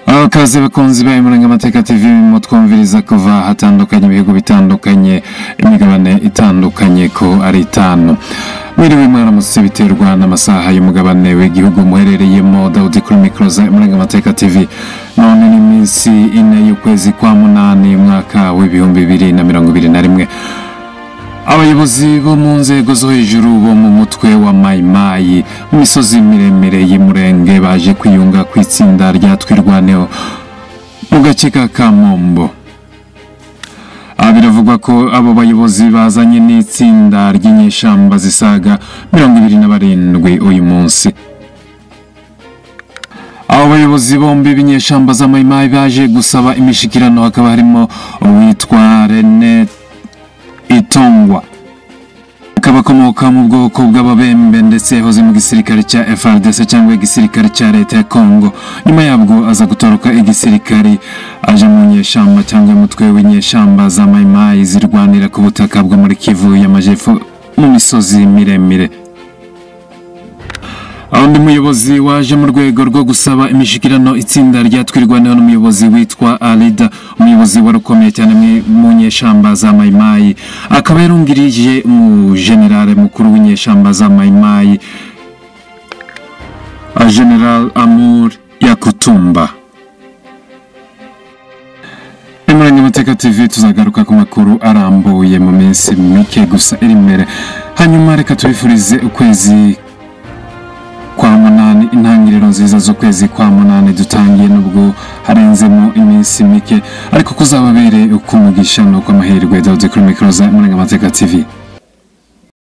bakaze bakunzi ba amarangamateka tv mu twumviriza kuva hatandukanye ibihugu bitandukanye imigabane itandukanye ko ari itanu mwiriwe mwaramutse biterwa n'amasaha y'umugabane w'igihugu muherereyemo dawudi kuri mikoro za amarangamateka tv none ni iminsi ine y'ukwezi kwa munani mwaka w'ibihumbi bibiri na mirongo ibiri na rimwe abayobozi bo mu nzego zo hejuru bo mu mutwe wa mayimayi mu misozi miremire y'umurenge baje kwiyunga ku itsinda rya twirwaneho mu gace ka kamombo Aha biravugwa ko abo bayobozi bazanye n'itsinda ry'inyeshyamba zisaga mirongo ibiri na barindwi uyu munsi abo bayobozi bombi b'inyeshyamba za mayimayi baje gusaba imishikirano hakaba harimo uwitwa rene itongwa abakomoka mu bwoko bw'ababembe ndetse yahoze mu gisirikare cya FRDC cyangwa igisirikare cya leta ya Congo nyuma yabwo aza gutoroka igisirikare aje mu nyeshyamba cyangwa umutwe w'inyeshyamba za mayimayi zirwanira ku butaka bwo muri Kivu y'amajyepfo mu misozi miremire undi muyobozi waje mu rwego rwo gusaba imishikirano itsinda ryatwirwaneho n'umuyobozi witwa arida umuyobozi warukomeye cyane mu nyeshyamba za mayimayi akaba yarungirije mu generale mukuru w'inyeshyamba za mayimayi general amur yakutumba Emurenge Mateka TV tuzagaruka ku makuru arambuye mu minsi mike gusa iri imbere hanyuma reka tubifurize ukwezi kwa munani intangiriro nziza z'ukwezi kwa munani dutangiye nubwo harenzemo iminsi mike ariko kuzababereye uko umugisha ni uko amahirwe dawudi kuri mikoro za murengamateka tv